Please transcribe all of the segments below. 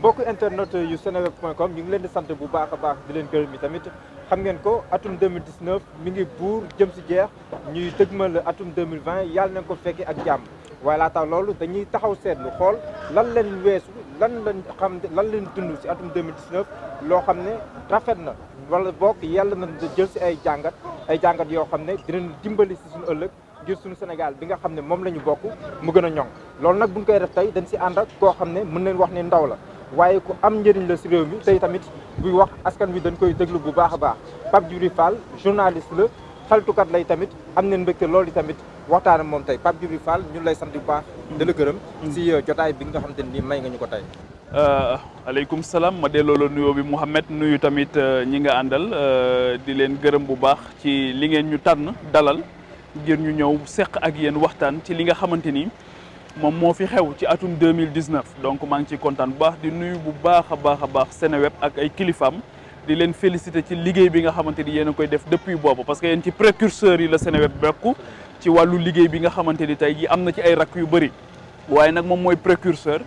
mbokk internet yu seneweb.com ñu ngi leen di sant bu baax a baax di leen gërëm yi tamit xam ngeen ko atum 2019 mi ngi buur jëm si jeex ñuy dëgmal atum 2020 yàlla nañ ko fekkee ak jàmm waaye laata loolu dañuy taxaw seetlu xool lan leen weesu lan lañ xam lan leen dund si atum 2019 loo xam ne rafet na wala bokk yàlla na jël si ay jàngat ay jàngat yoo xam ne dinañ dimbali si suñu ëllëg ngir suñu Sénégal bi nga xam ne moom la ñu bokk mu gën a ñoŋ loolu nag buñ koy def tey dañ si ànd ak koo xam ne mën nañ wax ne ndaw la waaye ku am njëriñ la si réew mi tey tamit buy wax askan wi dañ koy déglu bu baax a baax Pape Djibril Fall journaliste la xaltukat lay tamit am nañ mbégte loolu tamit waxtaan ak moom tey Pape Djibril Fall ñun lay sant bu baax di la gërëm si jotaay bi nga xam te ni may nga ñu ko tey aleykum salaam ma delloo la nuyoo bi Mouhamed nuyu tamit ñi nga àndal di leen gërëm bu baax ci li ngeen ñu tànn dalal ngir ñu ñëw seq ak yéen waxtaan ci li nga xamante ni moom moo fi xew ci atum 2019 donc maa ngi ciy kontaan bu baax di nuyu bu baax a baax a baax Seneweb ak ay kilifaam di leen féliciter ci liggéey bi nga xamante ni yéen a koy def depuis boobu parce que yéen ci précurseurs yi la Seneweb bokk ci wàllu liggéey bi nga xamante ni tey jii am na ci ay rakk yu bëri waaye nag moom mooy précurseur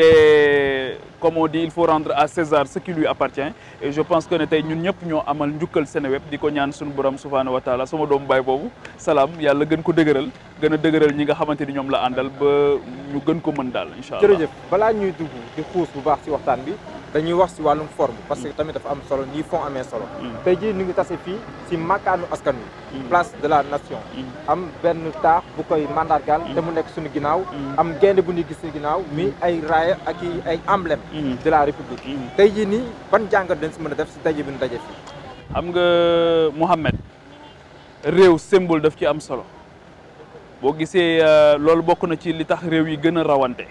te comme on dit il faut rendre à César ce qui lui appartient et je pense que ne tey ñun ñëpp ñoo amal njukkal Seneweb di ko ñaan suñu borom subhaanahu wa taala sama doomu baay boobu salaam yàlla gën ko dëgëral gën a dëgëral ñi nga xamante ni ñoom la àndal ba ñu gën ko mën daal incha allah jërëjëf balaa ñuy dugg di xuus bu baax si waxtaan bi dañuy wax si wàllum forme parce que tamit dafa am solo nii fond amee solo tey jii ñu ngi tase fii si makkaanu askan wi place de la nation am benn taax bu koy mandargal te mu nekk suñu ginnaaw am gaynde bu ñuy gis si ginnaaw mi ay raaya ak i ay emblème de la république tey jii nii ban jàngat dañ si mën a def si daje bi ñu daje fii xam nga Mouhamed réew symbole daf ci am solo boo gisee loolu bokk na ci li tax réew yi gën a rawante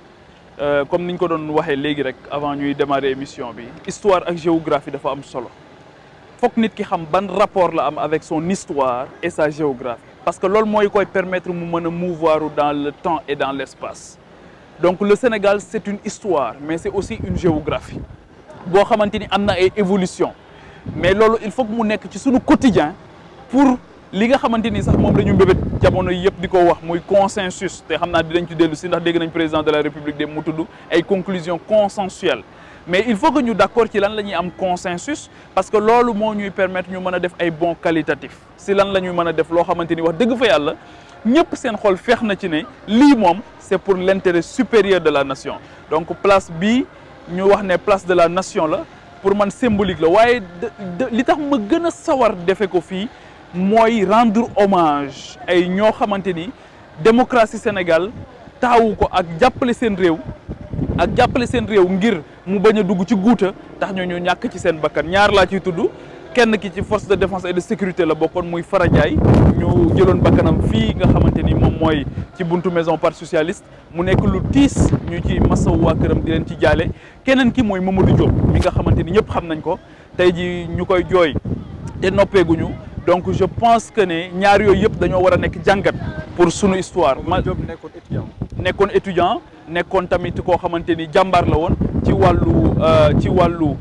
comme niñ ko doon waxee léegi rek avant ñuy démarrer émission bi histoire ak géographie dafa am solo fokk nit ki xam ban rapport la am avec son histoire et sa géographie parce que loolu mooy koy permettre mu mën a mouvoir dans le temps et dans l'espace donc le Sénégal c'est une histoire mais c'est aussi une géographie boo xamante ni am na ay évolution mais loolu il faut que mu nekk ci suñu quotidien pour li nga xamante ni sax moom la ñu mbébét jamono yëpp di ko wax muy consensus te xam naa dinañ ci dellu si ndax dégg nañ président de la république de mu tudd ay conclusions consensuelles mais il faut que ñu d'accord ci lan la ñuy am consensus parce que loolu moo ñuy permettre ñu mën a def ay bons qualitatifs si lan la ñuy mën a def loo xamante ni wax dëgg fa yàlla ñëpp seen xol feex na ci ne lii moom c'est pour l'intérêt supérieur de la nation donc place bii ñu wax ne place de la nation la pour man symbolique la waaye li tax ma gën a sawar defe ko fii mooy rendre hommage ay ñoo xamante ni démocratie Sénégal taawu ko ak jàppale seen réew ak jàppale seen réew ngir mu bañ a dugg ci guuta tax ñoo ñu ñàkk ci seen bakkan ñaar laa ciy tudd kenn ki ci force de défense et de sécurité la bokkoon muy Fara Ndiaye ñu jëloon bakkanam fii nga xamante ni moom mooy ci buntu maison parti socialiste mu nekk lu tiis ñu ci masawu waa këram di leen ci jaale keneen ki mooy Mamadou Diop mi nga xamante ni ñëpp xam nañ ko tey ji ñu koy jooy te noppeeguñu donc je pense que ne ñaar yooyu yëpp dañoo war a nekk jàngat pour sunu histoire. ma Diop nekkoon étudiant. nekkoon étudiant nekkoon tamit koo xamante ni jàmbaar la woon ci wàllu ci wàllu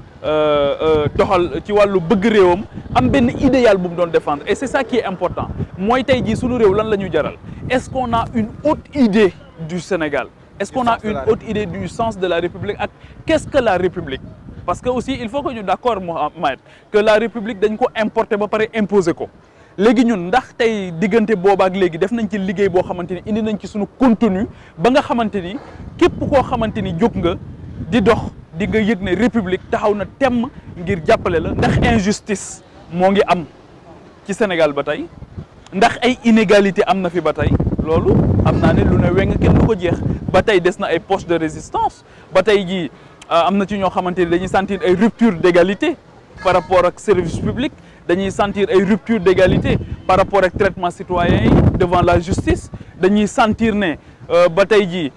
doxal ci wàllu bëgg réewam am benn idéal bu mu doon défendre et c'est ça qui est important mooy tey jii sunu réew lan la ñu jaral est-ce qu'on a une haute idée du Sénégal. est-ce qu'on a une haute idée du sens de la République ak qu'est-ce que la République. parce que aussi il faut que ñu d'accord Mohamed que la république dañ ko importer ba pare imposer ko léegi ñun ndax tey diggante boobaak léegi def nañ ci liggéey boo xamante ni indi nañ ci suñu contenu ba nga xamante ni képp koo xamante ni jóg nga di dox di nga yëg ne république taxaw na temm ngir jàppale la ndax injustice moo ngi am ci Sénégal ba tey ndax ay inégalité am na fi ba tey loolu am naa ne lu ne weng kenn du ko jeex ba tey des na ay poches de résistance ba tey jii am na ci ñoo xamante ni dañuy sentir ay rupture d'égalité par rapport ak service public dañuy sentir ay rupture d'égalité par rapport ak traitement citoyen yi devant la justice dañuy sentir ne ba tey jii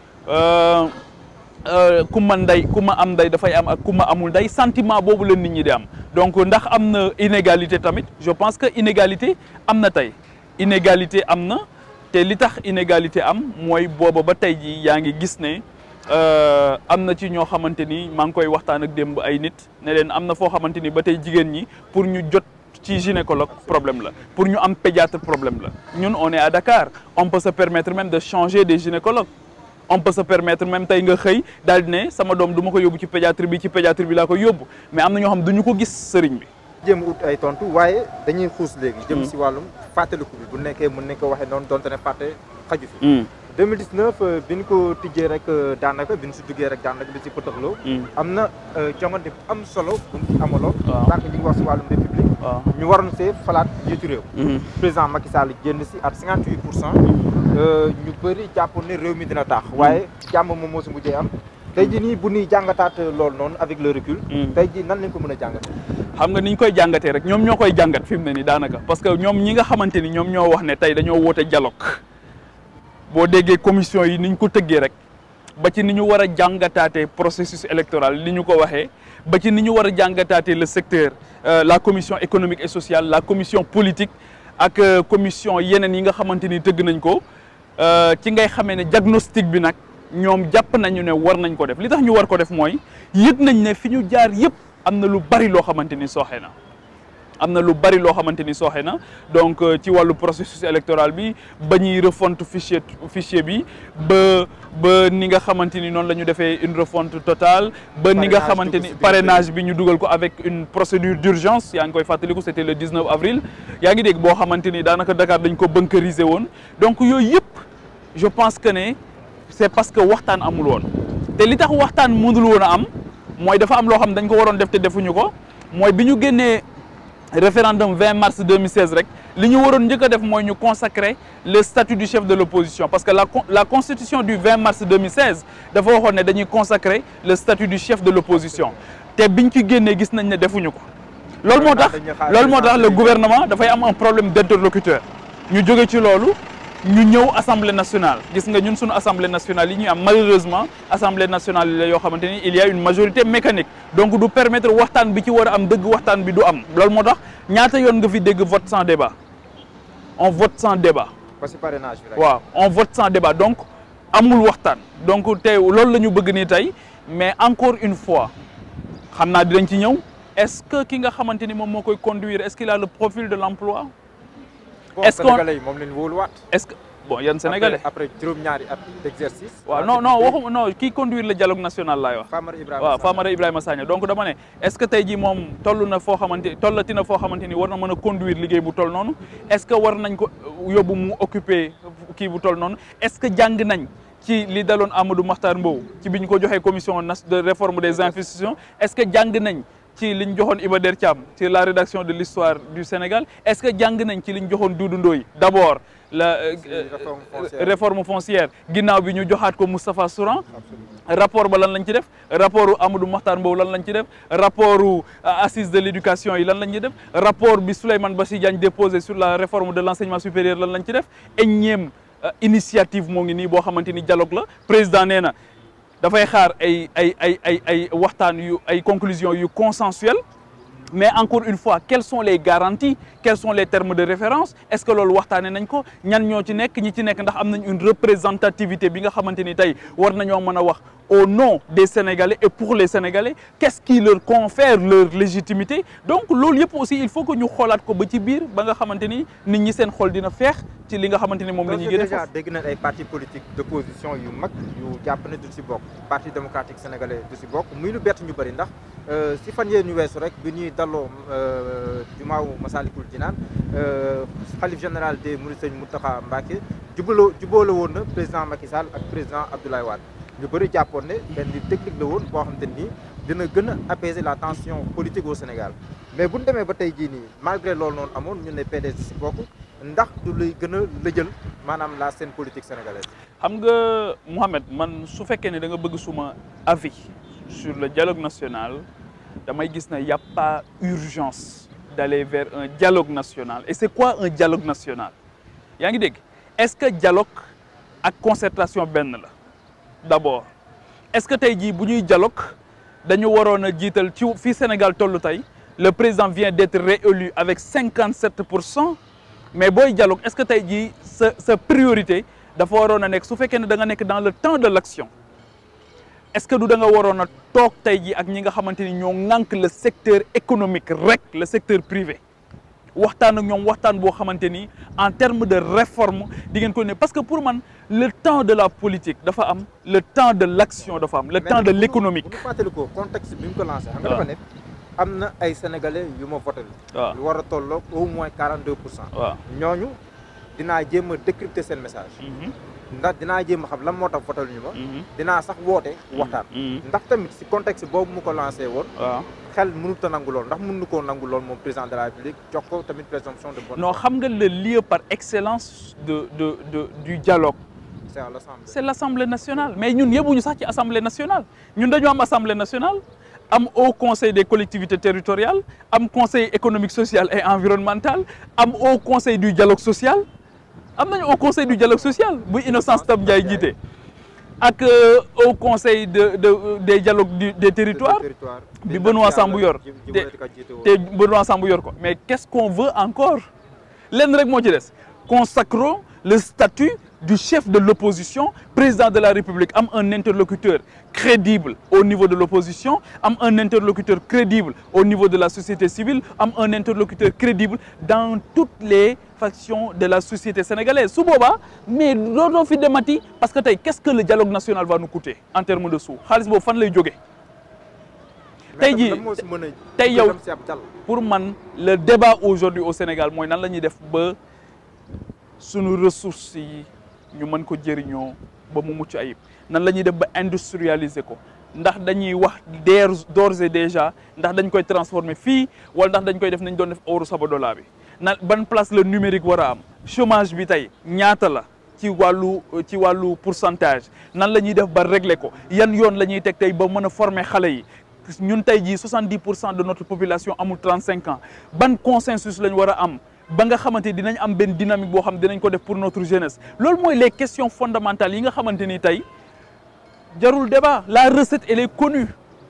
ku ma ndey ku ma am ndey dafay am ak ku ma amul ndey sentiment boobu la nit ñi di am donc ndax am na inégalité tamit je pense que inégalité am na tey inégalité am na te li tax inégalité am mooy booba ba tey jii yaa ngi gis ne am na ci ñoo xamante ni maa ngi koy waxtaan ak démb ay nit ne leen am na foo xamante ni ba tey jigéen ñi pour ñu jot ci gynécologue problème la pour ñu am pédiatre problème la ñun on est à Dakar on peut se permettre même de changer des gynécologues on peut se permettre même tey nga xëy daal di ne sama doom du ma ko yóbbu ci pédiatrie bi ci pédiatrie bi laa ko yóbbu mais am na ñoo xam duñu ko gis sëriñ bi jéem ut ay tontu waaye dañuy xuus léegi jëm si wàllum fàttaliku bi bu nekkee mën nañ ko waxee noonu donte ne fàtte xaju fi 2019 bi ñu ko tijjee rek daanaka bi ñu si duggee rek daanaka bi si pëtëxloo am na jongante bu am solo bu mu amaloon sànq ñi ngi wax si wàllum république ñu waroon see falaat jiitu réew président Macky Sall génn si at 58 pour cent ñu bëri jàpp ne réew mi dina taax waaye jàmm moom moo si mujjee am tey jii nii bu ñuy jàngataat loolu noonu avec le recul tey jii nan lañ ko mën a jàngatee xam nga ni ñu koy jàngatee rek ñoom ñoo koy jàngat fi mu ne nii daanaka parce que ñoom ñi nga xamante ni ñoom ñoo wax ne tey dañoo woote dialogue boo déggee commission yi ni ñu ko tëggee rek ba ci ni ñu war a jàngataatee processus électoral ni ñu ko waxee ba ci ni ñu war a jàngataatee le secteur la commission économique et sociale la commission politique ak commission yeneen yi nga xamante ni tëgg nañ ko ci ngay xamee ne diagnostic bi nag ñoom jàpp nañu ne war nañ ko def li tax ñu war ko def mooy yëg nañ ne fi ñu jaar yëpp am na lu bari loo xamante ni sooxe na am na lu bari loo xamante ni sooxe na donc ci wàllu processus électoral bi ba ñuy refonte fichier fichier bi ba ba ni nga xamante ni noonu la ñu defee une refonte totale ba ni nga xamante ni parrainage bi ñu dugal ko avec une procédure d'urgence yaa ngi koy fàttaliku c'était le 19 avril yaa ngi dégg boo xamante ni daanaka Dakar dañ ko bunkeriser woon donc yooyu yëpp je pense que ne c'est parce que waxtaan amul woon te li tax waxtaan mënul woon a am mooy dafa am loo xam dañ ko waroon def te defuñu ko mooy bi ñu génnee référendum 20 mars 2016 rek li ñu waroon njëkk a def mooy ñu consacrer le statut du chef de l'opposition parce que la la constitution du 20 mars 2016 dafa waxoon ne dañuy consacrer le statut du chef de l'opposition te biñ ci génnee gis nañ ne defuñu ko loolu moo tax loolu moo tax le gouvernement dafay am un problème d'interlocuteur ñu jóge ci loolu ñu ñëw assemblée nationale gis nga ñun suñu assemblée nationale yi ñuy am malheureusement assemblée nationale yi la yoo xamante ni il y a une majorité mécanique donc du permettre waxtaan bi ci war a am dëgg waxtaan bi du am loolu moo tax ñaata yoon nga fi dégg vote sans débat on vote sans débat. parce que parrainage bi rek. waaw on vote sans débat donc amul waxtaan donc tey loolu la ñu bëgg nii tey mais encore une fois xam naa dinañ ci ñëw est-ce que ki nga xamante ni moom moo koy conduire est-ce qu'il a le profil de l'emploi est-ce que sénégalais yi moom lañ wóoluwaat. est-ce que bon yan sénégalais. après juróom-ñaari at d'exercice. waaw non non waxuma non kii conduire le dialogue national laay wax. Famara Ibrahima waaw Famara Ibrahima Sagna donc dama ne est-ce que tey jii moom toll na foo xamante tollati na foo xamante ni war na mën a conduire liggéey bu toll noonu est-ce que war nañ ko yóbbu mu occuper kii bu toll noonu est-ce que jàng nañ. ci li daloon Amadou Makhtar Mbow ci bi ñu ko joxee commission de réforme des institutions est-ce que jàng nañ ci li ñu joxoon Iba Der Thiam ci la rédaction de l'histoire du Sénégal est-ce que jàng nañ ci li ñu joxoon Doudou Ndoye d'abord la réforme foncière ginnaaw bi ñu joxaat ko Moustapha Souran rapport ba lan lañ ci def rapport Amadou Makhtar Mbow lan lañ ci def rapport assise de l'éducation yi lan lañ ci def rapport bi Souleymane Bassi Diagne déposé sur la réforme de l'enseignement supérieur lan lañ ci def énième initiative moo ngi nii boo xamante ni dialogue la président nee na dafay xaar ay ay ay ay ay waxtaan yu ay conclusions yu consensuelles mais encore une fois quelles sont les garanties quels sont les termes de référence est-ce que loolu waxtaanee nañ ko ñan ñoo ci nekk ñi ci nekk ndax am nañ une représentativité bi nga xamante ni tey war nañoo mën a wax au nom des Sénégalais et pour les Sénégalais qu'est-ce qui leur confère leur légitimité donc loolu yëpp aussi il faut que ñu xoolaat ko ba ci biir ba nga xamante ni nit ñi seen xol dina feex ci li nga xamante ni moom la ñuy gën a déjà dégg nañ ay partis politiques d'opposition yu mag yu jàpp ne du ci bokk parti démocratique sénégalais du ci bokk muy lu bett ñu bëri ndax si fan yee ñu weesu rek bi ñuy dalloo jumaawu Masalikul Jinaan xalif général des Mourides Serigne Mountakha Mbacké jubaloo juboole woon na président Macky Sall ak président Abdoulaye Wade ñu bëri jàppoon ne benn technique la woon boo xamante ni dina gën a apaiser la tension politique au Sénégal mais bu ñu demee ba tey jii nii malgré loolu noonu amoon ñu ne PDS si bokk ndax du luy gën a lëjël maanaam la scène politique sénégalaise. xam nga Mouhamed man su fekkee ne da nga bëgg suma avis sur le dialogue national damay gis ne y a pas urgence d'aller vers un dialogue national et c'est quoi un dialogue national yaa ngi dégg est-ce que dialogue ak concertation benn la d'abord est-ce que tey jii bu ñuy dialogue dañu waroon a jiital ci fii Sénégal tollu tey le président vient d'être réélu avec cinquante sept pour cent mais booy dialogue est-ce que tey jii sa sa priorité dafa waroon a nekk su fekkee ne da nga nekk dans le temps de l'action est-ce que du da nga waroon a toog tey jii ak ñi nga xamante ni ñoo ŋànk le secteur économique rek le secteur privé waxtaan ak ñoom waxtaan boo xamante ni en terme de réforme di ngeen ko ne parce que pour man le temps de la politique dafa am le temps de l'action dafa am le temps de l'économique bu ñu fàttali ko contexte bi mu ko lancé. xam nga waaw dafa ne am na ay sénégalais yu ma voté. waaw lu war a tolloog au moins 42 pour cent. waaw ñooñu dinaa jéem a décrypter seen message. Mhm, ndax dinaa jéem a xam lan moo tax voté ñu ma. mhm, dinaa sax woote waxtaan. mhm, ndax tamit si contexte boobu mu ko lancé woon. waaw xel mënut a nangu lool ndax mënu koo nangu lool moom président de la république jox ko tamit présomption de bonne non foi. xam nga le lieu par excellence de de de du dialogue c'est à l'Assemblée. c'est l'Assemblée nationale mais ñun yëbuñu sax ci Assemblée nationale ñun dañoo am Assemblée nationale am Haut Conseil des collectivités territoriales am Conseil économique social et environnemental am Haut Conseil du dialogue social am nañu Haut Conseil du dialogue social bu Innocence Ntap Ndiaye jiite ak euh, Haut Conseil de de des dialogues du- des territoires territoire bi Benoît Sambou yor te te Benoît Sambou yor ko mais qu'est-ce qu'on veut encore lenn rek moo ci des consacrons le statut du chef de l'opposition président de la République am un interlocuteur crédible au niveau de l'opposition am un interlocuteur crédible au niveau de la société civile am un interlocuteur crédible dans toutes les factions de la société sénégalaise su boobaa mais dootoo fi demati parce que tey qu'est-ce que le dialogue national va nous coûter en termes de sous xaalis boobu fan lay jógee tey jii moo si mën a tey yow dem si ab dal pour man le débat aujourd'hui au Sénégal mooy nan la ñuy def ba sunu ressources yi ñu mën ko jëriñoo ba mu mucc ayib nan la ñuy def ba industrialiser ko ndax dañuy wax d'ores d'ores et déjà ndax dañ koy transformer fii wala ndax dañ koy def nañ doon def euro Sabadola bi na ban place le numérique war a am chômage bi tey ñaata la ci wàllu ci wàllu pourcentage nan la ñuy def ba régler ko yan yoon la ñuy teg tey ba mën a former xale yi ñun tey jii 70 pour cent de notre population amul 35 ans ban consensus lañ war a am ba nga xamante dinañ am benn dynamique boo xam dinañ ko def pour notre jeunesse loolu mooy les questions fondamentales yi nga xamante ni tey jarul débat la recette elle est connue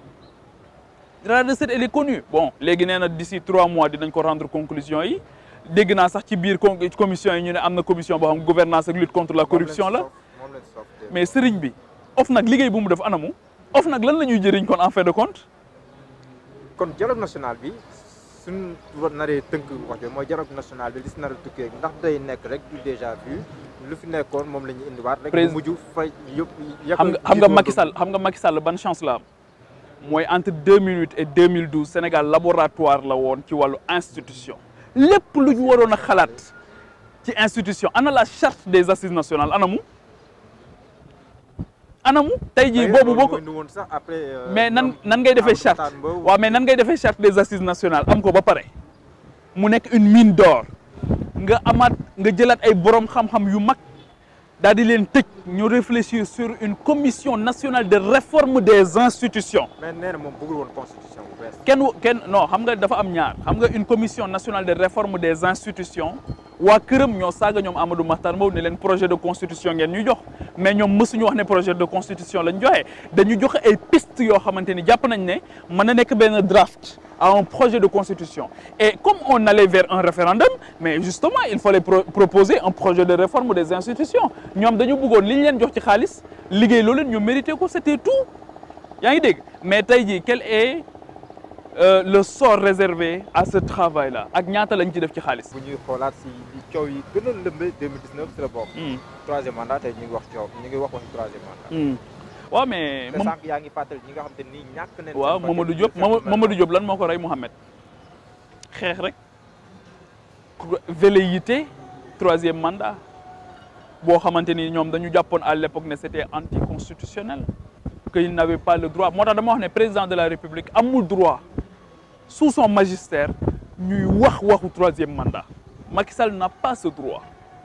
la recette elle est connue bon léegi nee na d'ici trois mois dinañ ko rendre conclusion yi dégg naa sax ci biir con- commission yi ñu ne am na commission boo xam gouvernance ak lutte contre la corruption la moom lañ sof mais sëriñ bi of nag liggéey bu mu def anamu of nag lan la ñuy jëriñ kon en fin de compte kon dialogue national bi suñ naree tënk wax jooju mooy dialogue national bi li si nar a tukkee ndax day nekk rek du déjà vu lu fi nekkoon moom la ñuy indiwaat rek Président- mu mujj fay yëpp xam nga xam nga Macky Sall xam nga Macky Sall ban chance la am mooy entre 2008 et 2012 Sénégal laboratoire la woon ci wàllu institution lépp lu ñu waroon a xalaat ci institution ana la charte des assises nationales anamu anamu tey jii boobu boo ko woon sax après mais nan nan ngay defee charte waaw mais nan ngay defee charte des assises nationales am ko ba pare mu nekk une mine d'or nga amaat nga jëlaat ay borom xam-xam yu mag daal di leen tëj ñu réfléchir sur une commission nationale de réforme des institutions mais nee na moom bëggul woon constitution bu bees kenn kenn non xam nga dafa am ñaar xam nga une commission nationale de réforme des institutions waa këram ñoo saaga ñoom Amadou Mahtar Mbow ne leen projet de constitution ngeen ñu jox mais ñoom mësuñu wax ne projet de constitution lañ joxe dañu joxe ay pistes yoo xamante ni jàpp nañ ne mën na nekk benn draft à un projet de constitution et comme on allait vers un référendum mais justement il fallait pro- proposer un projet de réforme des institutions ñoom dañu bëggoon li ñu leen jox ci xaalis liggéey loolu leen ñu mérité ko c'était tout yaa ngi dégg mais tey jii quel est euh, le sort réservé à ce travail là ak ñaata lañ ci def ci xaalis. bu ñuy xoolaat si li coow yi gën a lëmbee 2019 si la bokk troisième mandat tey ñu ngi wax coow ñu ngi wax waxi troisième mandat waaw mais te moom sànq yaa ngi fàttali ñi nga xam te ni ñàkk nañ waaw seen Mamadou bakkan Diop ci Mama- seen Mamadou Diop lan moo ko rey Mouhamed xeex rek velléité troisième mandat boo xamante ni ñoom dañu jàppoon à l'époque ne c'était anticonstitutionnel que il n'avait pas le droit moo tax dama wax ne président de la République amul droit sous son magistère ñuy wax waxu troisième mandat Macky Sall n'a pas ce droit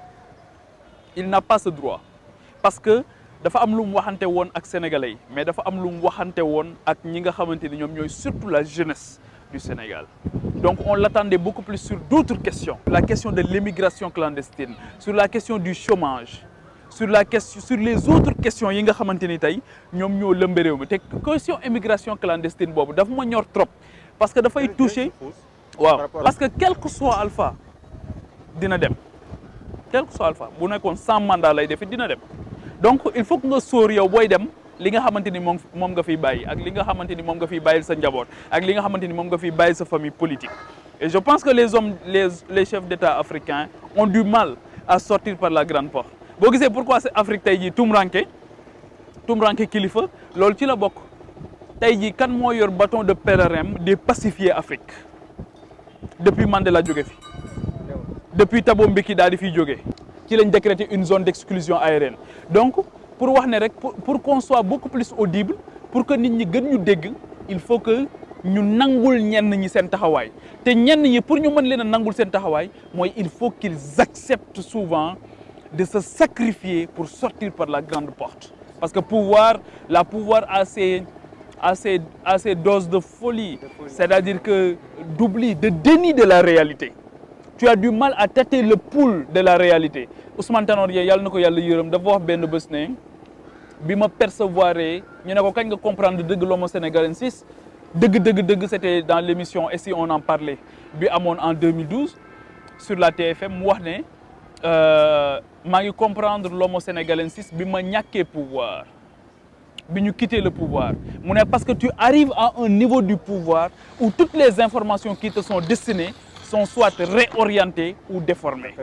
il n'a pas ce droit parce que dafa am lu mu waxante woon ak sénégalais yi mais dafa am lu mu waxante woon ak ñi nga xamante ni ñoom ñooy surtout la jeunesse du Sénégal donc on l'attendait beaucoup plus sur d'autres questions la question de l'immigration clandestine sur la question du chômage sur la question sur les autres questions yi nga xamante ni tey ñoom ñoo lëmbe réew mi te question immigration clandestine boobu dafa ma ñor trop parce que dafay toucher waaw parce que quel que soit alpha dina dem quel que soit alpha bu nekkoon sans mandat lay defi dina dem donc il faut que nga sóor yow booy dem li nga xamante ni moom moom nga fiy bàyyi ak li nga xamante ni moom nga fiy bàyyil sa njaboot ak li nga xamante ni moom nga fiy bàyyil sa famille politique et je pense que les hommes les les chefs d'État africains ont du mal à sortir par la grande porte boo gisee pourquoi c'est Afrique tey jii tumranke tumranke kilifa loolu ci la bokk tey jii kan moo yor bâton de pèlerin des pacifier Afrique depuis Mandela jóge fi depuis Thabo Mbeki daal di fiy jógee ci lañ décrété une zone d'exclusion aérienne donc pour wax ne rek pour pour qu'on soit beaucoup plus audible pour que nit ñi gën ñu dégg il faut que ñu nangul ñenn ñi seen taxawaay te ñenn ñi pour ñu mën leen a nangul seen taxawaay mooy il faut qu'ils acceptent souvent de se sacrifier pour sortir par la grande porte parce que pouvoir la pouvoir a ses a ses a ses doses de folie c'est-à-dire que d'oubli de déni de la réalité tu as du mal à tâter le pouls de la réalité Ousmane Tanor Dieng yàlla na ko yàlla yërëm dafa wax benn bés ne bi ma percevoir ñu ne ko kañ nga comprendre dëgg l'homo sénégalensis dëgg dëgg dëgg c'était dans l'émission et si on en parlait bi amoon en 2012 sur la TFM mu wax ne maa ngi comprendre l'homo sénégalensis bi ma ñàkkee pouvoir bi ñu quitter le pouvoir mu ne parce que tu arrives à un niveau du pouvoir où toutes les informations qui te sont destinées sont soit réorientées ou déformées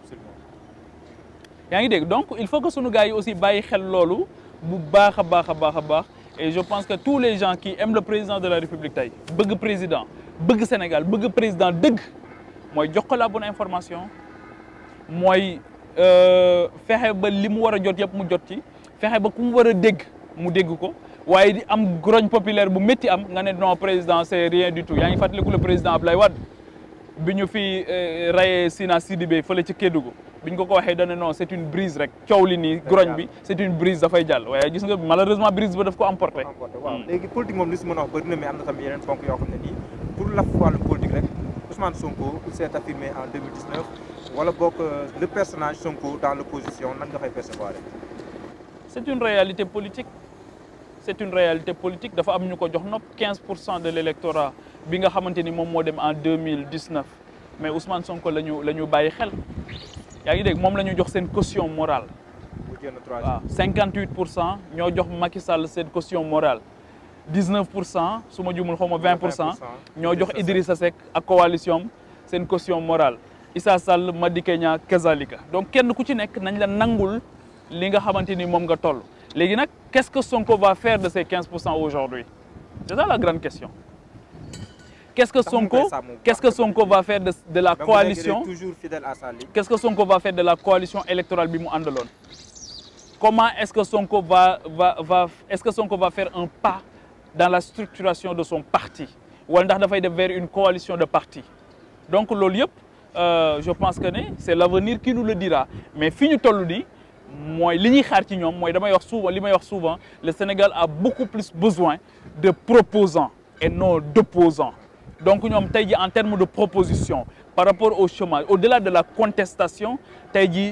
yaa ngi dégg donc il faut que sunu gars yi aussi bàyyi xel loolu bu baax a baax a baax a baax et je pense que tous les gens qui aiment le président de la République tey bëgg président bëgg Sénégal bëgg président dëgg mooy jox ko la bonne information mooy fexe ba li mu war a jot yëpp mu jot ci fexe ba ku mu war a dégg mu dégg ko waaye di am grogne populaire bu métti am nga ne non président c'est rien du tout yaa ngi fàttaliku le président Ablaye Wade bi ñu fi rayé Sina Sidibé fële ci Kédougou bi ñu ko ko waxee dana non c'est une brise rek coow li nii grogne bi c'est une brise dafay jàll waaye gis nga malheureusement brise ba daf ko emporté. waaw léegi politique moom li si mën a wax bëri na mais am na tamit yeneen ponk yoo xam ne nii pour la wàllum politique rek Ousmane Sonko il s'est affirmé en 2019 wala boog le personnage Sonko dans l'opposition nan nga fay percevoir c'est une réalité politique c'est une réalité politique dafa am ñu ko jox nopp 15 pour cent de l'électorat bi nga xamante ni moom moo dem en 2019 mais Ousmane Sonko la ñu la ñu bàyyi xel yaa ngi dégg moom la ñu jox seen caution morale waaw 58 pour cent ñoo jox Macky Sall seen caution morale 19 pour cent su ma jumul xaw ma 20 pour cent ñoo jox Idrissa Seck ak coalition seen caution morale Issa Sall Madické Niang kazalika donc kenn ku ci nekk nañ la nangul li nga xamante ni moom nga toll léegi nag qu'est-ce que Sonko va faire de ces 15 pour cent aujourd'hui c'est ça la grande question qu'est-ce que Sonko qu'est-ce que Sonko va faire de de la coalition toujours fidèle à sa ligne qu'est-ce que Sonko va faire de la coalition électorale bi mu àndaloon comment est-ce que Sonko va va va est-ce que Sonko va faire un pas dans la structuration de son parti wala ndax dafay def vers une coalition de partis donc loolu yëpp je pense que ne c'est l'avenir qui nous le dira mais fi ñu toll nii mooy li ñuy xaar ci ñoom mooy damay wax souvent li may wax souvent le Sénégal a beaucoup plus besoin de proposants et non d'opposants donc ñoom tey jii en termes de proposition par rapport au chômage au-delà de la contestation tey jii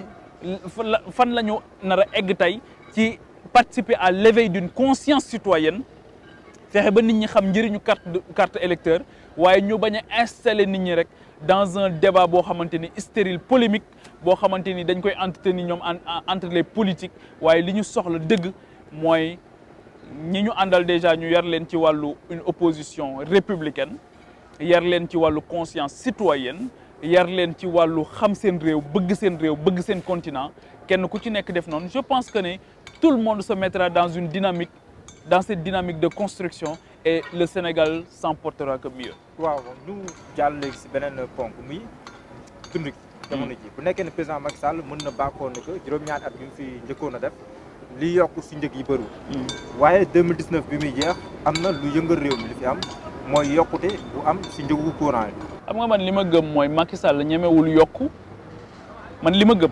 fan la ñu nar a egg tey ci participer à l'éveil d'une conscience citoyenne fexe ba nit ñi xam njëriñu carte carte électeur waaye ñu bañ a installer nit ñi rek dans un débat boo xamante ni stérile polémique boo xamante ni dañ koy entretenir ñoom entre les politiques waaye li ñu soxla dëgg mooy ñi ñu àndal déjà ñu yar leen ci wàllu une opposition républicaine yar leen ci wàllu conscience citoyenne yar leen ci wàllu xam seen réew bëgg seen réew bëgg seen continent kenn ku ci nekk def noonu je pense que ne tout le monde se mettra dans une dynamique dans cette dynamique de construction et le Sénégal s'en portera que mieux. waaw ñu jàll léegi si beneen ponk muy dund gi. jamono ji bu nekkee ne président Macky Sall mën na bàkkoo ne que juróom-ñaari at bi mu fi njëkkoon a def li yokk si njëg yi bëriwul. waaye 2019 bi muy jeex am na lu yëngal réew mi li fi am mooy yokkute bu am si njëgu courant yi. xam nga man li ma gëm mooy Macky Sall ñemewul yokku man li ma gëm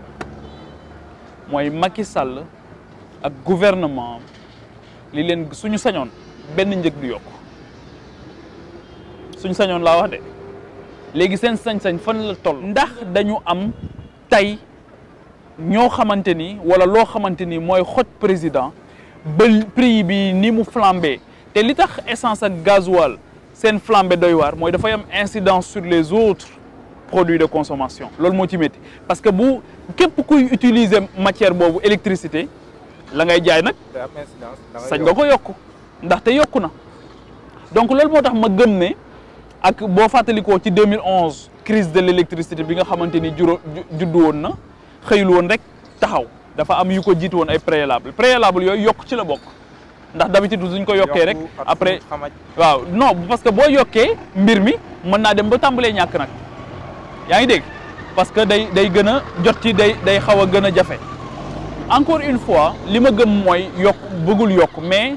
mooy Macky Sall ak gouvernement li leen suñu sañoon benn njëg du yokk suñu sañoon laa wax de léegi seen sañ-sañ fan la toll. ndax dañu am tey ñoo xamante ni wala loo xamante ni mooy xoj président ba prix bi ni mu flambé te li tax essence ak gasoil seen flambé doy waar mooy dafay am incidence sur les autres produits de consommation loolu moo ci métti parce que bu képp kuy utiliser matière boobu électricité la ngay jaay nag day am incidence. da ngay sañ nga ko yokk ndaxte yokku na donc loolu moo tax ma gëm ne ak boo fàttalikoo ci 2011 crise de l'électricité bi nga xamante ni juróo juddu woon na xëyul woon rek taxaw dafa am yu ko jiitu woon ay préalable préalable yooyu yokk ci la bokk ndax d'habitude suñ ko yokkee rek après waaw non parce que boo yokkee mbir mi mën naa dem ba tàmbalee ñàkk nag yaa ngi dégg parce que day day gën a jot ci day day xaw a gën a jafe encore une fois li ma gëm mooy yokk bëggul yokk mais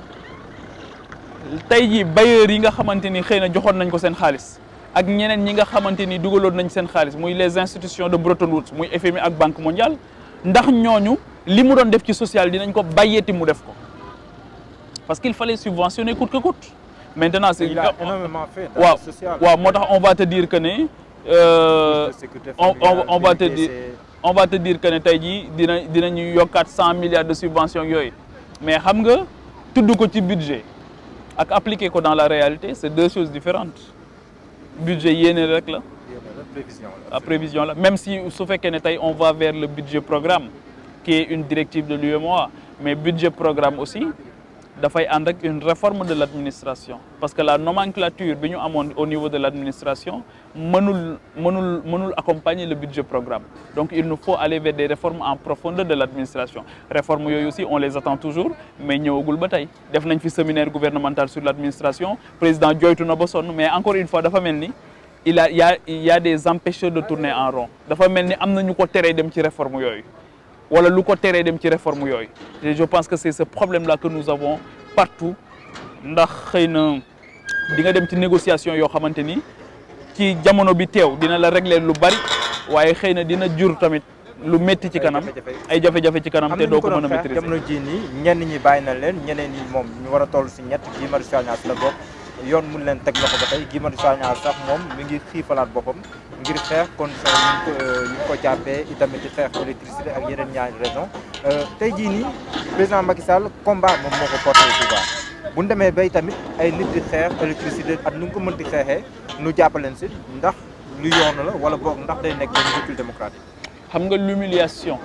tey jii bailleurs yi nga xamante ni xëy na joxoon nañ ko seen xaalis ak ñeneen ñi nga xamante ni dugaloon nañ seen xaalis muy les institutions de Bretton Woods muy FMI ak Banque mondiale ndax ñooñu li mu doon def ci social dinañ ko bàyyeeti mu def ko parce qu'il fallait subventionner coûte que coûte maintenant c'est il a énormément fait dans waaw le social. waaw moo tax on va te dire que ne euh, on, on, on va te dire on va te dire que ne tey jii dina dinañu yokkaat cent milliards de subventions yooyu mais xam nga tudd ko ci budget ak appliquer ko dans la réalité c'est deux choses différentes budget yéene rek la prévision la prévision la même si su fekkee ne tey on va vers le budget programme qui est une directive de l'UEMOA mais budget programme aussi dafay ànd ak une réforme de l'administration parce que la nomenclature bi ñu amoon au niveau de l'administration mënul mënul mënul accompagner le budget programme donc il nous faut aller vers des réformes en profondeur de l'administration réformes yooyu aussi on les attend toujours mais ñëwagul ba tey def nañ fi séminaire gouvernemental sur l'administration président joytu na ba sonn mais encore une fois dafa mel ni il a il y a il y a des empêcheurs de tourner en rond dafa mel ni am na ñu ko teree dem ci réforme yooyu wala lu ko teree dem ci réforme yooyu et je pense que c'est ce problème là que nous avons partout ndax xëy na di nga dem ci négociation yoo xamante ni ci jamono bi teew dina la régler lu bari waaye xëy na dina jur tamit lu métti ci kanam ay jafe-jafe ci kanam te doo ko mën a maîtriser jamono jii nii ñenn ñi bàyyi na leen ñeneen ñi moom ñu war a toll si ñett Guy Marius Sagna la bokk yoon mun leen teg loxo ba tey Guy Marius Sagna sax moom mi ngi xiifalaat boppam ngir xeex condition yi ñu ko yi ñu ko jàppee itamit ci xeex électricité ak yeneen ñaari raison tey jii nii président Macky Sall combat moom moo ko porté au pouvoir bu ñu demee bay tamit ay nit di xeex électricité ak nu nga ko mënti xeexee nu jàppaleen si ndax lu yoon la wala boog ndax day nekk benn recul démocratique. xam nga l'humiliation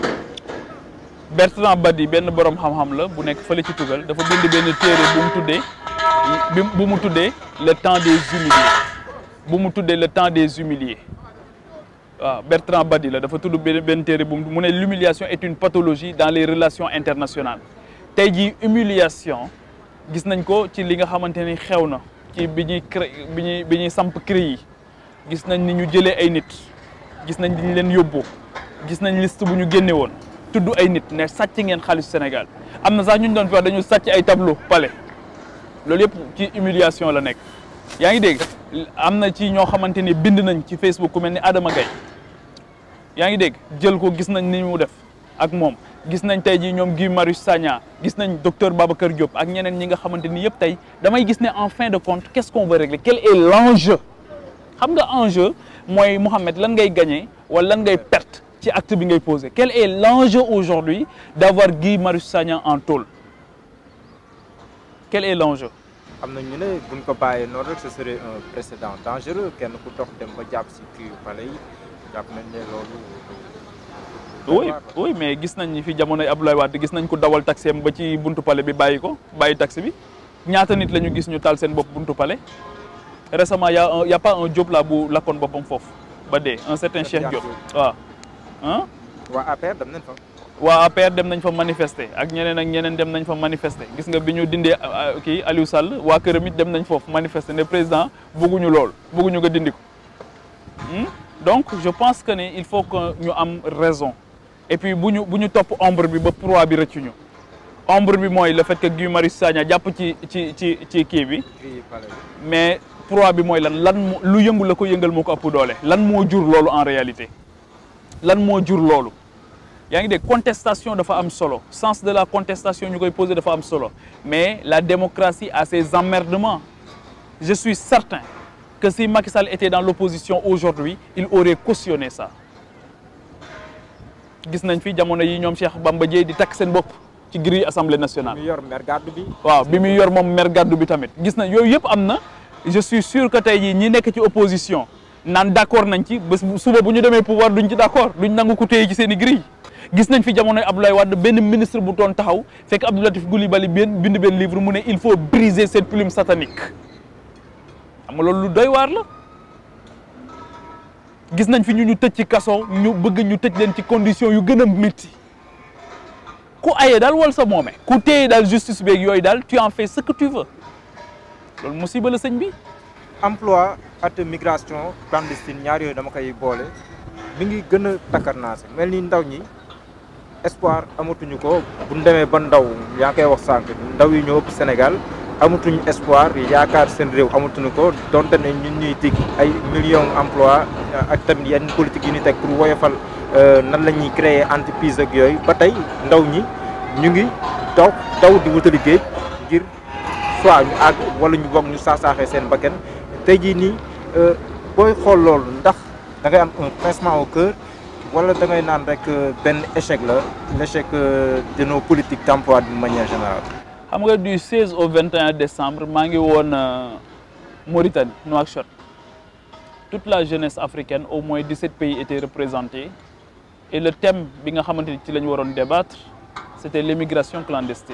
Bertrand Badi benn borom xam-xam la bu nekk fële ci tugal dafa bind benn téere bu mu tuddee bi bu mu tuddee le temps des humiliés bu mu tuddee le temps des humiliés waaw Bertrand Badi la dafa tudd benn benn téere bu mu ne l'humiliation est une pathologie dans les relations internationales tey jii humiliation gis nañ ko ci li nga xamante ni xew na ci bi ñuy cré bi ñuy bi ñuy samp CREI yi gis nañ ni ñu jëlee ay nit gis nañ ni ñu leen yóbbu gis nañ liste bu ñu génne woon tudd ay nit ne sàcc ngeen xaalisu Sénégal am na sax ñu doon fi wax dañu sàcc ay tableau palais loolu yëpp ci humiliation la nekk yaa ngi dégg am na ci ñoo xamante ni bind nañ ci Facebook ku mel ni Adama Gaye yaa ngi dégg jël ko gis nañ ni mu def ak moom gis nañ tey jii ñoom Guy Marius Sagna gis nañ docteur Babacar Diop ak ñeneen ñi nga xamante ni yëpp tey damay gis ne en fin de compte qu'est-ce qu'on veut régler quel est l'enjeu xam nga enjeu mooy Mohamed lan ngay gagner wala lan ngay perte ci acte bi ngay poser quel est l'enjeu aujourd'hui d'avoir Guy Marius Sagna en tôle quel est l'enjeu am na ñu ne buñ ko bàyyee noonu rek ce serait un précédent dangereux kenn ku dox dem ba jàpp si kii pale yi jàpp nañ ne loolu. oui oui mais gis nañ ni fi jamonoy Abdoulaye Wade gis nañ ko dawal taxi am ba ci buntu palais bi bàyyi ko bàyyi taxi bi ñaata nit la ñu gis ñu taal seen bopp buntu palais récemment y a un y a pas un Diop là bu lakkoon boppam foofu ba dee un certain Cheikh Diop waaw ah. waa APR dem nañ fa. waa APR dem nañ fa manifester ak ñeneen ak ñeneen dem nañ fa manifester gis nga bi ñu dindee kii Aliou Sall waa këram it dem nañ foofu manifester ne président bëgguñu lool bëgguñu nga dindi ko donc je pense que ne il faut que ñu am raison et puis bu ñu bu ñu topp ombre bi ba proie bi rëccuñu ombre bi mooy le fait que Guy Marius Sagna jàpp ci ci ci ci kii bi mais proie bi mooy lan lan moo lu yëngu la ko yëngal moo ko ëpp doole lan moo jur loolu en réalité lan moo jur loolu yaa ngi dégg contestation dafa am solo sens de la contestation ñu koy poser dafa am solo mais la démocratie a ses emmerdements je suis certain que si Macky Sall était dans l'opposition aujourd'hui il aurait cautionné ça gis nañ fi jamono yi ñoom Cheikh Bamba Dièye di takk seen bopp ci grille assemblée nationale. bi muy yor mer gàddu bi. waaw bi muy yor moom mer gàddu bi tamit gis na yooyu yëpp am na je suis sûr que tey jii ñi nekk ci opposition naan d'accord nañ ci bés suba bu ñu demee pouvoir duñ ci d'accord duñ nangu ko téye ci seen i grille gis nañ fi jamonoy Abdoulaye Wade benn ministre bu doon taxaw fekk Abdou Latif Coulibaly benn bind benn livre mu ne il faut briser cette plume satanique xam nga loolu lu doy waar la gis nañ fi ñu ñu tëj ci kaso ñu bëgg ñu tëj leen ci condition yu gën a métti ku aye daal wal sa moome ku téye daal justice beeg yooyu daal tu en fais ce que tu veux loolu musiba la sëñ bi emploi ak migration clandestine ñaar yooyu dama koy boole mi ngi gën a takkarnaase mel ni ndaw ñi espoir amatuñu ko bu ñu demee ba ndaw yaa ngi koy wax sànq ndaw yi ñoo ëpp Sénégal amatuñu espoir yaakaar seen réew amatuñu ko donte ne ñun ñuy tig ay millions emploi ak tamit yenn politique yi ñu teg pour woyofal nan la ñuy créer entreprise ak yooyu ba tey ndaw ñi ñu ngi daw daw di wutali géej ngir soit ñu àgg wala ñu bokk ñu saax-saaxee seen bakkan tey jii nii booy xool loolu ndax da ngay am un pincement au cœur wala da ngay naan rek benn échec la l' échec de nos politiques d' emploi d'une manière générale. xam nga du 16 au 21 décembre maa ngi woon Mauritanie Nouakchott toute la jeunesse africaine au moins 17 pays étaient représentés et le thème bi nga xamante ni ci la ñu waroon débattre c' était l' immigration clandestine.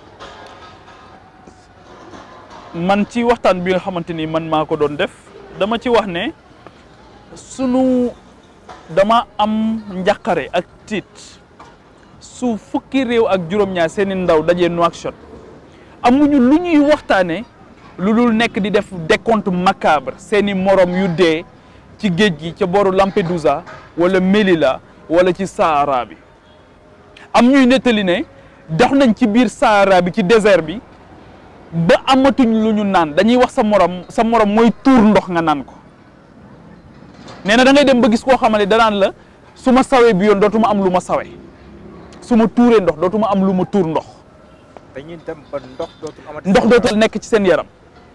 man ci waxtaan bi nga xamante ni man maa ko doon def dama ci wax ne sunu dama am njàqare ak tiit su fukki réew ak juróom-ñaar seeni ndaw dajee Nouakchott amuñu lu ñuy waxtaane lu dul nekk di def décompte macabre seeni morom yu dee ci géej gi ca booru Lampedusa wala Melilla wala ci Sahara bi am ñuy nettali ne dox nañ ci biir Sahara bi ci désert bi ba amatuñ lu ñu naan dañuy wax sa morom sa morom mooy tuur ndox nga naan ko nee na da ngay dem ba gis koo xamante danaan la su ma sawee bi yoon dootuma am lu ma sawee su ma tuuree ndox dootuma am lu ma tuur ndox dañuy dem ba ndox dootul amati. ndox dootul nekk ci seen yaram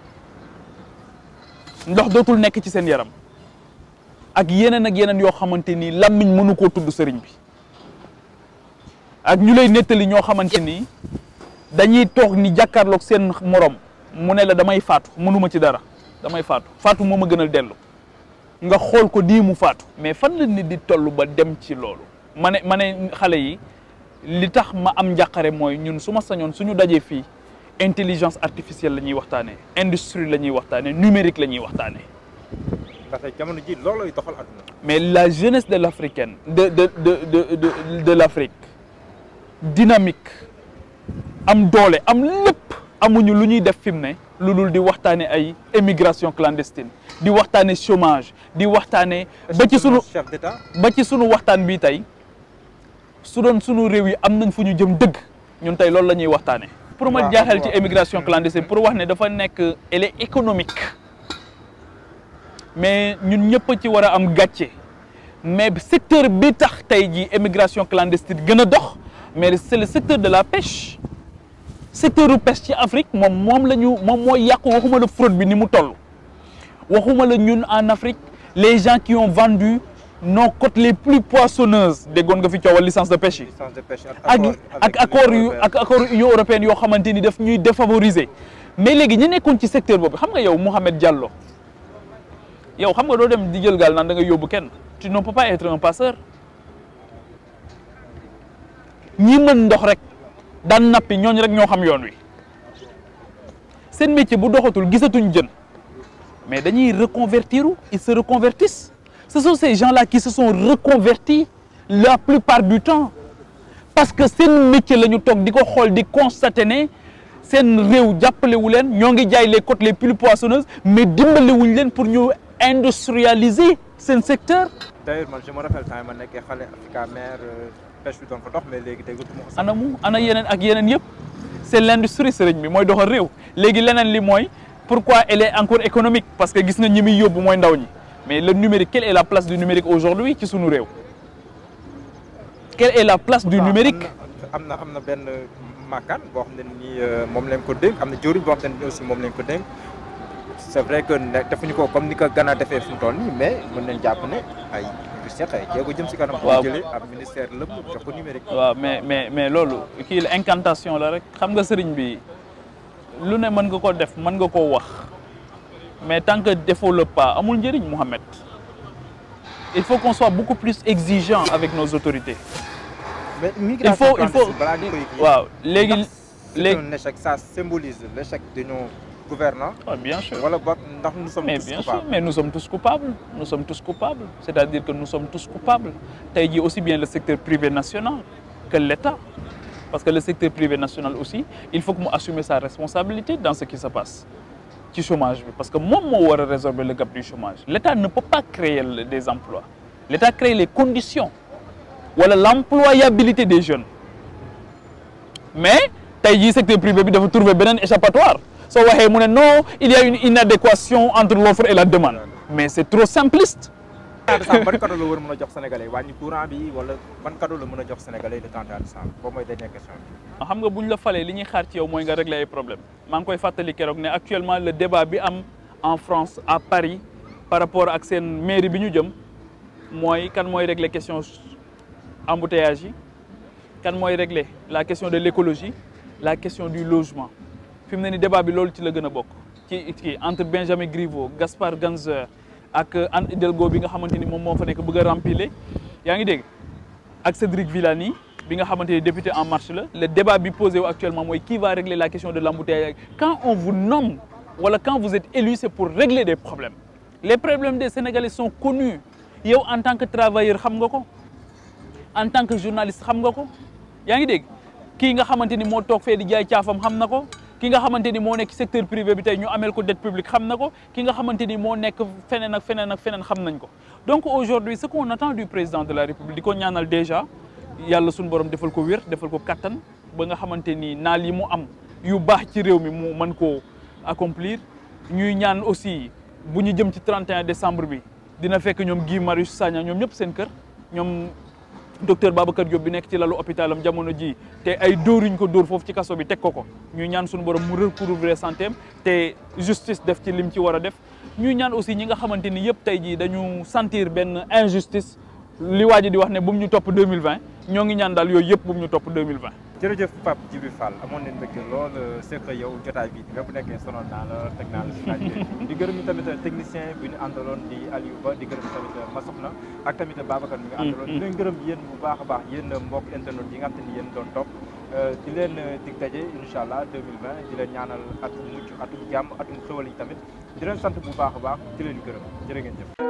ndox dootul nekk ci seen yaram ak yeneen ak yeneen yoo xamante ni làmmiñ mënu koo tudd sëriñ bi ak ñu lay nettali ñoo xamante ni dañuy toog ni jàkkaarloog seen morom mu ne la damay faatu mënuma ci dara damay faatu faatu moo ma gënal dellu nga xool ko di mu faatu mais fan la nit di toll ba dem ci loolu ma ne ma ne xale yi li tax ma am njàqare mooy ñun su ma sañoon suñu dajee fii intelligence artificielle la ñuy waxtaanee industrie la ñuy waxtaanee numérique la ñuy waxtaanee ndaxte jamono ji loolooy doxal àdduna. mais la jeunesse de l'africaine de de de de de de l'Afrique dynamique am doole am lépp amuñu lu ñuy def fi mu ne lu dul di waxtaane ay émigration clandestine di waxtaane chômage di waxtaane ba ci sunu chef d'état ba ci sunu waxtaan bii tey su doon sunu réew yi am nañ fu ñu jëm dëgg ñun tey loolu la ñuy waxtaane pour ma waaw, jaaxal ci waaw. émigration clandestine pour wax ne dafa nekk elle est économique mais ñun ñëpp a ci war a am gàcce mais secteur bi tax tey jii émigration clandestine gën a dox mais c'est le secteur de la pêche secteur u pêche ci Afrique moom moom la ñu moom mooy yàqu waxuma la fraude bi ni mu toll waxuma la ñun en Afrique les gens qui ont vendu nos côtes les plus poissonneuses déggoon nga fi coowal licence de pêche yi licence de pêche ak ak accord yu ak accord union européenne yoo xamante ni daf ñuy défavoriser mais léegi ñi nekkoon ci secteur boobu xam nga yow Mouhamed Diallo yow xam nga doo dem di jël gaal naan da nga yóbbu kenn tu ne peux pas être un passeur ñi mën ndox rek daan nappi ñooñu rek ñoo xam yoon wi seen métier bu doxatul gisatuñ jën mais dañuy reconvertir ils se reconvertissent ce sont ces gens-là qui se sont reconvertis la plupart du temps parce que seen métier la ñu toog di ko xool di constater ne seen réew jàppalewu leen ñoo ngi jaay les côtes les plus poissonneuses mais dimbalewuñ leen pour ñu industrialiser seen secteur d'ailleurs man je me rappelle temps yi ma nekkee xale Africa mer pêche bi doon fa dox mais léegi déggatuma ko sax. ana mu ana yeneen ak yeneen yëpp c'est l'industrie sëriñ bi mooy doxal réew léegi leneen li mooy pourquoi elle est encore économique parce que gis nga ñi muy yóbbu mooy ndaw ñi mais le numérique quelle est la place du numérique aujourd'hui ci sunu réew quelle est la place du waaw, numérique am na am na benn makkaan boo xam ne nii euh, moom lañ ko dénk am na jëriñ boo xam ne nii aussi moom lañ ko dénk c'est vrai que ne defuñu ko comme ni ko Ghana defee fu mu toll nii mais mën nañ jàpp ne ay du seq ay jéego jëm si kanam. Waaw. bu jëlee ab ministère lépp jox ko numérique. waaw mais mais mais loolu kii la incantation la rek xam nga sëriñ bi lu ne mën nga ko def mën nga koo wax mais tant que defoo le pas amul njëriñ Mouhamed il faut qu'on soit beaucoup plus exigeant avec nos autorités mais il migration faut il faut clandestine balaa ñu koy kii. waaw léegi ndax c'est léegi un échec ça symbolise l'échec de nos gouvernants Ah, bien sûr. wala boog ndax nous sommes mais tous bien sûr coupables mais nous sommes tous coupables nous sommes tous coupables c'est-à-dire que nous sommes tous coupables tey jii aussi bien le secteur privé national que l'État parce que le secteur privé national aussi il faut que mu assumer sa responsabilité dans ce qui se passe ci chômage bi parce que moom moo war a résorber le gap du chômage l'État ne peut pas créer le- des emplois l'État crée les conditions wala l'employabilité des jeunes mais tey jii secteur privé bi dafa trouver beneen échappatoire soo waxee mu ne non il y a une inadéquation entre l'offre et la demande mais c'est trop simpliste temps décembre ban cadeau la war a mën a jox sénégalais wàññi courant bi wala ban cadeau la mën a jox sénégalais le 31 décembre boobu mooy dernière question bi xam nga bu ñu la falee li ñuy xaar ci yow mooy nga régler ay problème maa ngi koy fàttali keroog ne actuellement le débat bi am en France à Paris par rapport ak seen mairie bi ñu jëm mooy kan mooy régler question embouteillage yi kan mooy régler la question de l'écologie la question du logement fi mu ne ni débat bi loolu ci la gën a bokk ci ci entre Benjamin Griveaux Gaspard Ganzer ak Anne Hidalgo bi nga xamante ni moom moo fa nekk bëgg a rempiler yaa ngi dégg ak Cédric Villani bi nga xamante ni député en marche la le débat bi posé wu actuellement mooy qui va régler la question de l'embouteillage quand on vous nomme wala quand vous êtes élu c'est pour régler des problèmes les problèmes des Sénégalais sont connus yow en tant que travailleur xam nga ko en tant que journaliste xam nga ko yaa ngi dégg kii nga xamante ni moo toog fee di jaay caafam xam na ko ki nga xamante ni moo nekk secteur privé bi tey ñu amel ko dette publique xam na ko ki nga xamante ni moo nekk feneen ak feneen ak feneen xam nañ ko donc aujourd'hui ce qu'on attend du président de la République di ko ñaanal déjà yàlla suñu borom defal ko wér defal ko kattan ba nga xamante ni naal yi mu am yu baax ci réew mi mu mën koo accomplir ñuy ñaan aussi bu ñu jëm ci 31 décembre bi dina fekk ñoom Guy Marius Sagna ñoom ñëpp seen kër ñoom docteur Babacar Diop bi nekk ci lalu hôpitalam jamono ji te ay dóoruñ ko dóor foofu ci kaso bi teg ko ko ñuy ñaan suñu borom mu recouvrer santé am te justice def ci lim ci war a def ñuy ñaan aussi ñi nga xamante ni yëpp tey jii dañu sentir benn injustice li waa ji di wax ne bu mu ñu topp 2020 ñoo ngi ñaan daal yooyu yëpp bu mu ñu topp 2020 jërëjëf Pape Djibril Fall amoon nañ mbégte lool seq yow jotaay bi nga bu nekkee sonal naa la teg naa la si laaj bi di gërëm ñu tamit technicien bi ñu àndaloon di Aliou Ba di gërëm tamit Masoxna ak tamit Babacar mi nga àndaloon di leen gërëm yéen bu baax a baax yéen mbokk internet yi nga xam te ni yéen doon topp di leen dig daje incha allah 2020 di leen ñaanal atum mucc atum jàmm atum xéwal yi tamit di leen sant bu baax a baax di leen gërëm jërë ngeen jëf